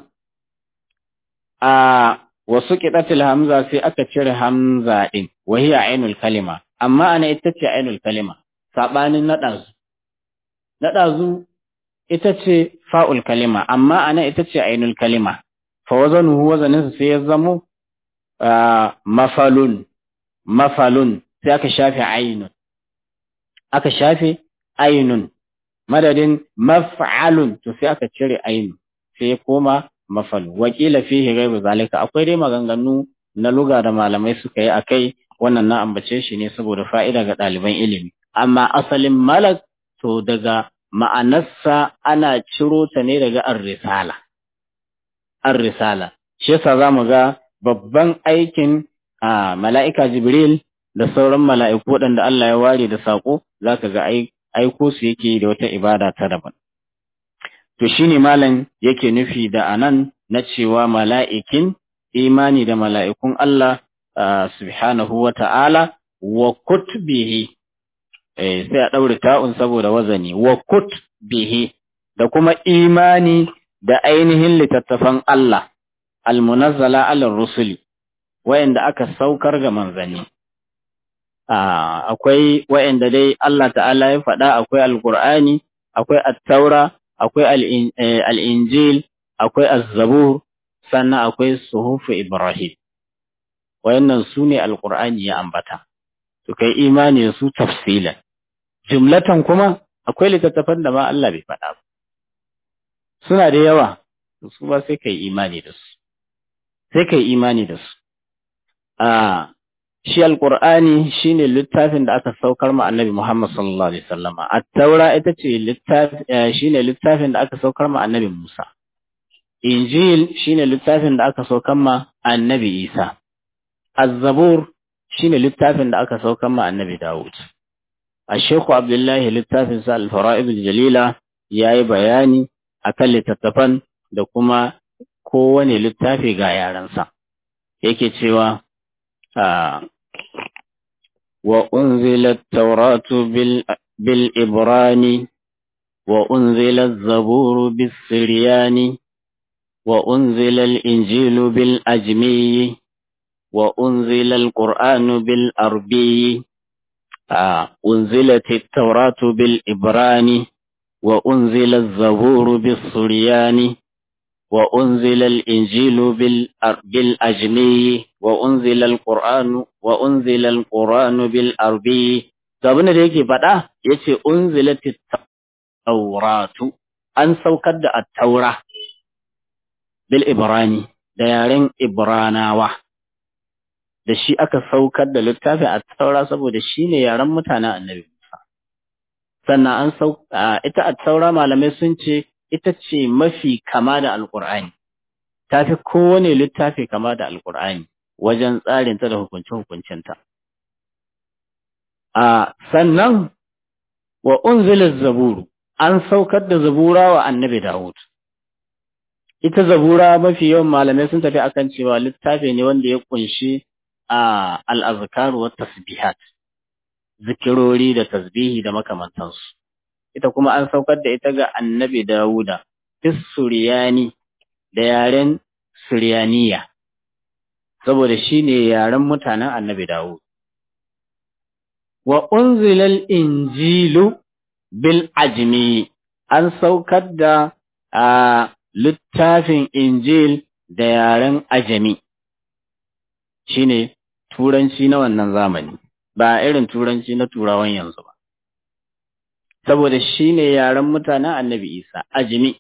a wasu ƙiɗatil hamza sai aka cire hamza ɗin wahiya ainul kalima amma ana ita ce ainul kalima saɓanin naɗazu naɗazu ita ce fa'ul kalima amma ana ita ce ainul kalima fa wazanuhu wazaninsa sai ya zamo mafalun mafalun sai aka shafe ainun aka shafe ainun madadin maf'alun to sai aka cire ainun sai ya koma mafal wakila fihi ghairu zalika akwai dai maganganu na luga da malamai suka yi akai wannan na ambace shi ne saboda fa'ida ga ɗaliban ilimi amma asalin malak to daga ma'anarsa ana ciro ta ne daga ar-risala ar-risala shi yasa zamu ga babban aikin mala'ika jibril da sauran mala'iku waɗanda Allah ya ware da saƙo zaka ga aiko su yake da wata ibada ta daban To shi ne malam yake nufi da anan na cewa mala'ikin imani da mala'ikun Allah subhanahu wa ta'ala wa kutbihi, sai a ɗaure ta'un saboda wazani, wa kutbihi da kuma imani da ainihin littattafan Allah, almunazzala alar rusuli, wayanda aka saukar ga manzanni. Akwai wayanda dai Allah ta'ala ya faɗa akwai Alƙur'ani, akwai Attaura, akwai al'injil, akwai azzabur, sannan akwai suhufu Ibrahim. Wayannan su ne Alƙur'ani ya ambata, su kai imani su tafsilan. Jumlatan kuma akwai littattafan da ma Allah bai faɗa ba. Suna da yawa, su ba sai kai imani da su. Sai kai imani da su. A shi Alƙur'ani shi ne littafin da aka saukar ma annabi Muhammad sallallahu Alaihi wasallama. Attaura ita ce shi ne littafin da aka saukar ma annabi Musa. Injil shi ne littafin da aka saukar ma annabi Isa. Azzabur shi ne littafin da aka saukar ma annabi Dawud. A Sheku Abdullahi littafin sa Al-Fara'id Jalila ya yi bayani akan littattafan da kuma kowane littafi ga yarensa. Yake cewa وأنزل التوراة بالإبراني وأنزل الزبور بالسريان وأنزل الإنجيل بالأجمي وأنزل القرآن بالأربي أنزلت التوراة بالإبراني وأنزل الزبور بالسريان وأنزل الإنجيل بالأجمي وأنزل القرآن وأنزل القرآن بالأربي abin da yake faɗa yace unzilatit tauratu an saukar da at-taura bil ibrani da yaren ibranawa da shi aka saukar da littafin at-taura saboda shine yaren mutanen annabi Musa sannan an sau ita at-taura malamai sun ce ita ce mafi kama da alqur'ani tafi kowane littafi kama da alqur'ani wajen tsarinta da hukunce-hukuncinta. A sannan wa unzila zaburu an saukar da zabura wa annabi Dawud. Ita zabura mafi yawan malamai sun tafi akan cewa littafi ne wanda ya kunshi a al'azkaru wa tasbihat, zikirori da tasbihi da makamantansu. Ita kuma an saukar da ita ga annabi Dawuda, fis Suriyani da yaren Suriyaniya. saboda shi ne yaren mutanen annabi Dawud. Wa unzilal injilu bil ajmi an saukar da a littafin injil da yaren ajami shi ne turanci na wannan zamani, ba irin turanci na turawan yanzu ba. saboda shi ne yaren mutanen annabi Isa, ajimi.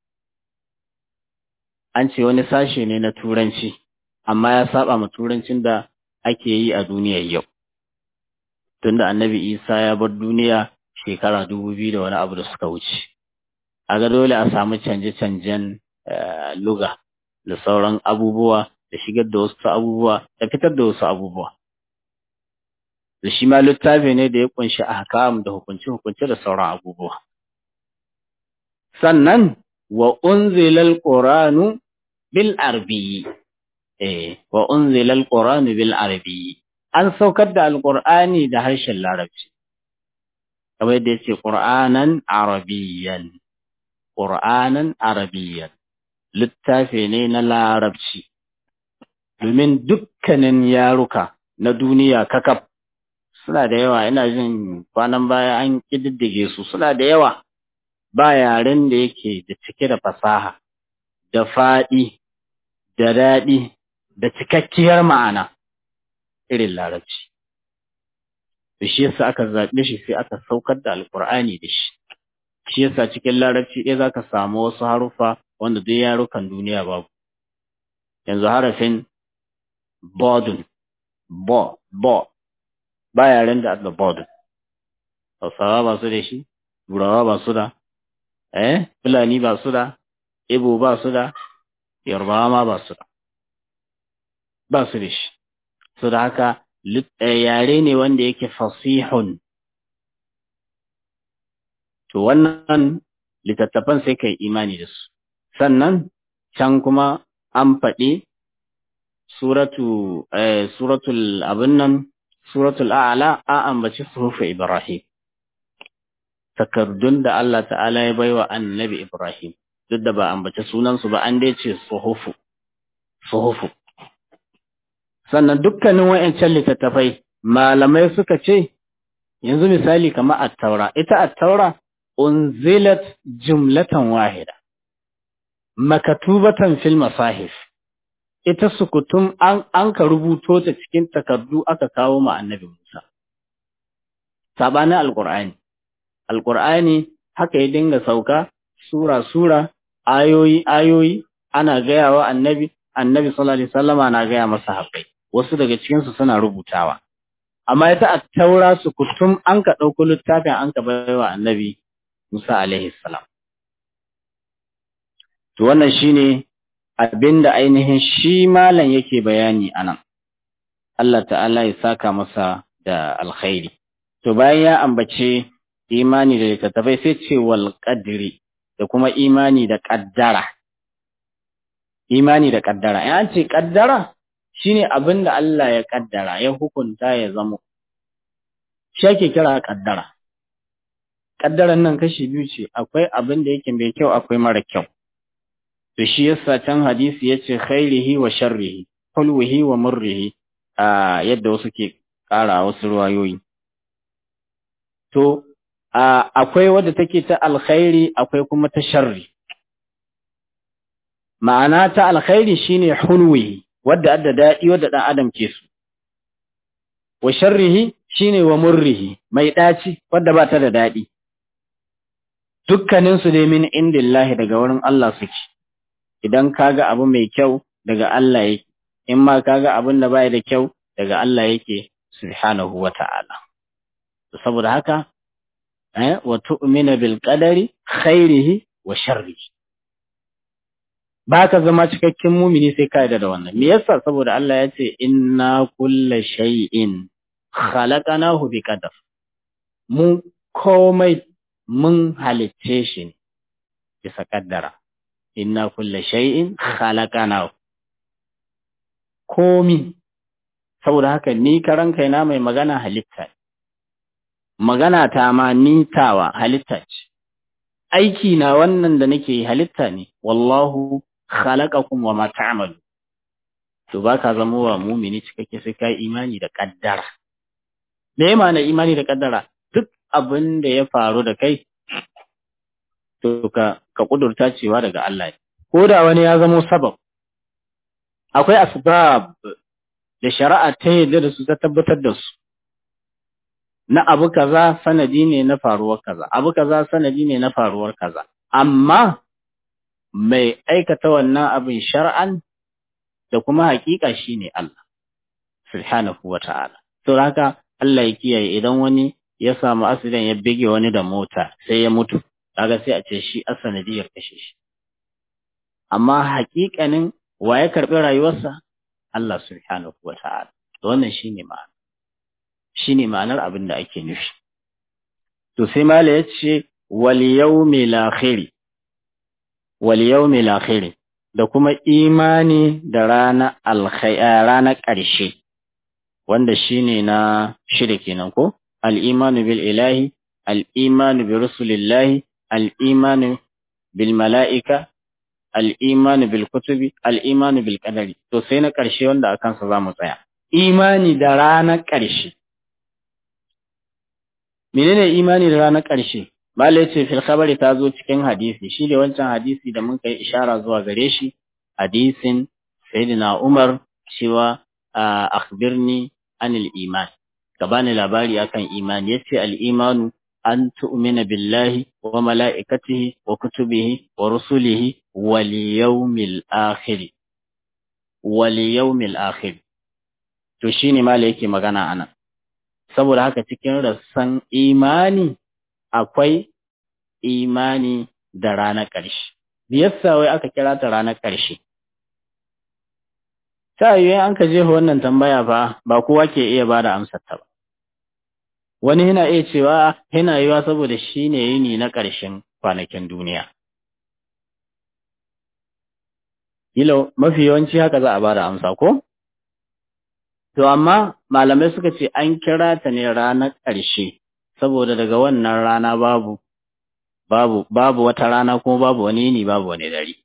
An ce wani sashe ne na turanci, amma ya saba ma turancin da ake yi a duniyar yau. Tunda annabi Isa ya bar duniya shekara dubu biyu da wani abu da suka wuce. A ga dole a samu canje-canjen luga da sauran abubuwa da shigar da wasu abubuwa da fitar da wasu abubuwa. Da shi ma littafi ne da ya kunshi ahkam da hukunce-hukunce da sauran abubuwa. Sannan wa unzilal Qur'anu bil arabiyyi eh wa unzilal Qur'anu bil arabiyyi an saukar da alqur'ani da harshen larabci kamar yadda yace Qur'anan arabiyyan Qur'anan arabiyyan littafi ne na larabci domin dukkanin yaruka na duniya kakaf suna da yawa ina jin kwanan baya an kididdige su suna da yawa ba yaren da yake da cike da fasaha da faɗi da daɗi da cikakkiyar ma'ana irin larabci da shi yasa aka zaɓe shi sai aka saukar da alkur'ani da shi shi yasa cikin larabci ɗaya za ka samu wasu haruffa wanda duk yarukan duniya babu yanzu harafin bodun bo bo ba yaren da adda bodun hausawa ba su da shi turawa ba su da eh fulani ba su da ibo ba su da yarbawa ma ba su da ba su da shi so da haka yare ne wanda yake fasihun to wannan littattafan sai kai imani da su sannan can kuma an faɗi suratu eh, suratul abin nan suratul a'la a ambaci suhufu ibrahim takardun da Allah ta'ala ya baiwa annabi ibrahim duk da ba ambaci sunansu ba an dai ce suhufu suhufu sannan dukkanin wayancan littattafai malamai suka ce yanzu misali kamar at-taura ita at-taura unzilat jumlatan wahida makatubatan fil masahif ita sukutum an an ka rubuto ta cikin takardu aka kawo ma annabi Musa sabanin alqur'ani alqur'ani haka ya dinga sauka sura sura ayoyi ayoyi ana gaya wa annabi annabi sallallahu alaihi wasallama na gaya masa haƙai wasu daga cikin su suna rubutawa amma ita at-taura sukutum an ka dauko littafin an ka baiwa annabi Musa alaihi salam to wannan shine abinda ainihin shi malam yake bayani anan Allah ta'ala ya saka masa da alkhairi to bayan ya ambace imani da littattafai sai ce wal qadri da kuma imani da qaddara imani da qaddara in an ce qaddara shine abinda Allah ya kaddara ya hukunta ya zamo shi ake kira qaddara kaddaran nan kashi biyu ce akwai abin da yake mai kyau akwai mara kyau to shi yasa can hadisi yace khairihi wa sharrihi hulwihi wa murrihi a yadda wasu ke kara wasu ruwayoyi to akwai wadda take ta alkhairi akwai kuma ta sharri ma'ana ta alkhairi shine hulwihi wadda adda dadi wadda dan adam ke su wa sharrihi shine wa murrihi mai daci wadda ba ta da dadi dukkanin su dai min indillahi daga wurin Allah suke idan kaga abu mai kyau daga Allah yake in ma kaga abin da bai da kyau daga Allah yake subhanahu wata'ala saboda haka eh wa tu'mina bil qadari khairihi wa sharrihi baka zama cikakken mumini sai ka yarda da wannan me yasa saboda Allah ya ce inna kulla shay'in khalaqnahu bi qadar mu komai mun halicce shi ne bisa kaddara inna kulla shay'in khalaqnahu komi saboda haka ni karan kaina mai magana halitta magana ta ma nitawa halitta ce aiki na wannan da nake halitta ne wallahu khalaqakum wa ma ta'malu to baka zama wa mumini cikakke sai kai imani da kaddara me ya na imani da kaddara duk abin da ya faru da kai to ka ka kudurta cewa daga Allah ne ko da wani ya zamo sabab akwai asbab da shari'a ta yadda da su ta tabbatar da su na abu kaza sanadi ne na faruwar kaza abu kaza sanadi ne na faruwar kaza amma mai aikata wannan abin shar'an da kuma hakika shine Allah subhanahu wata'ala to haka Allah ya kiyaye idan wani ya samu accident ya bige wani da mota sai ya mutu kaga sai a ce shi asanadiyar kashe shi amma hakikanin wa ya karbi rayuwarsa Allah subhanahu wata'ala to wannan shine ma'ana shine ma'anar abin da ake nufi to sai mala yace wal yawmil akhir wal yawmil akhir da kuma imani da rana alkhayr ranar ƙarshe wanda shine na shida kenan ko al-imanu bil ilahi al-imanu bi rusulillahi al-imanu bil mala'ika al-imanu bil kutubi al-imanu bil qadari to sai na ƙarshe wanda akan sa zamu tsaya imani da ranar ƙarshe menene imani da ranar ƙarshe Malai ce fil khabari ta zo cikin hadisi shi ne wancan hadisi da mun kai ishara zuwa gare shi hadisin sayyidina Umar cewa akhbirni anil iman ka bani labari akan imani yace al imanu an tu'mina billahi wa malaikatihi wa kutubihi wa rusulihi wal yawmil akhir wal yawmil akhir to shine malai yake magana anan saboda haka cikin rassan imani akwai imani da ranar ƙarshe. Biyassa wai aka kira ta ranar ƙarshe. Ta yi an ka jefa wannan tambaya fa ba kowa ke iya ba da amsar ta ba. Wani yana iya cewa yana yiwa saboda shi ne yini na ƙarshen kwanakin duniya. Kilo mafi yawanci haka za a ba da amsa ko? To amma malamai suka ce an kira ta ne ranar ƙarshe saboda daga wannan rana babu babu babu wata rana kuma babu wani yini babu wani dare.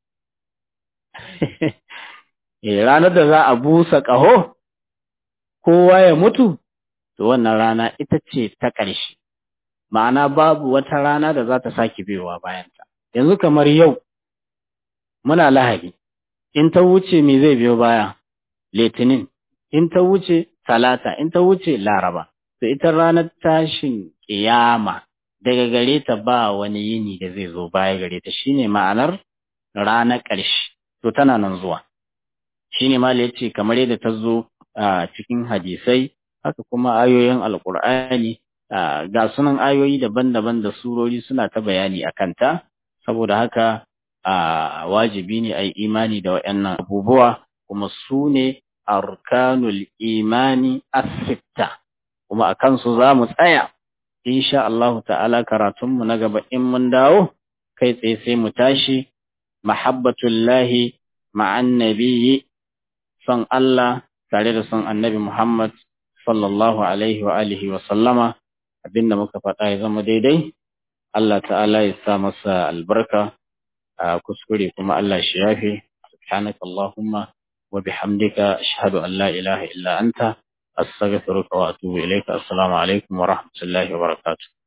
eh ranar da za a busa ƙaho kowa ya mutu to wannan rana ita ce ta ƙarshe. Ma'ana babu wata rana da za ta sake biyowa bayanta. Yanzu kamar yau muna lahadi in ta wuce me zai biyo baya? Litinin in ta wuce talata in ta wuce laraba. To ita ranar tashin ƙiyama daga gare ta ba wani yini da zai zo baya gare ta shine ma'anar ranar ƙarshe to tana nan zuwa shine ma yace kamar yadda ta zo a cikin hadisai haka kuma ayoyin alkur'ani ga sunan ayoyi daban-daban da surori suna ta bayani a kanta saboda haka wajibi ne a yi imani da waɗannan abubuwa kuma su ne arkanul imani as-sitta kuma a kansu za mu tsaya insha Allahu ta'ala karatunmu na gaba in mun dawo kai tsaye sai mu tashi mahabbatullahi ma'an nabiyyi son Allah tare da son annabi Muhammad sallallahu alaihi wa alihi wa sallama abinda muka faɗa ya zama daidai Allah ta'ala ya sa masa albarka a kuskure kuma Allah shi yafe subhanaka Allahumma wa bihamdika ashhadu an la ilaha illa anta astaghfiruka wa atubu ilayka assalamu alaikum wa rahmatullahi wa barakatuh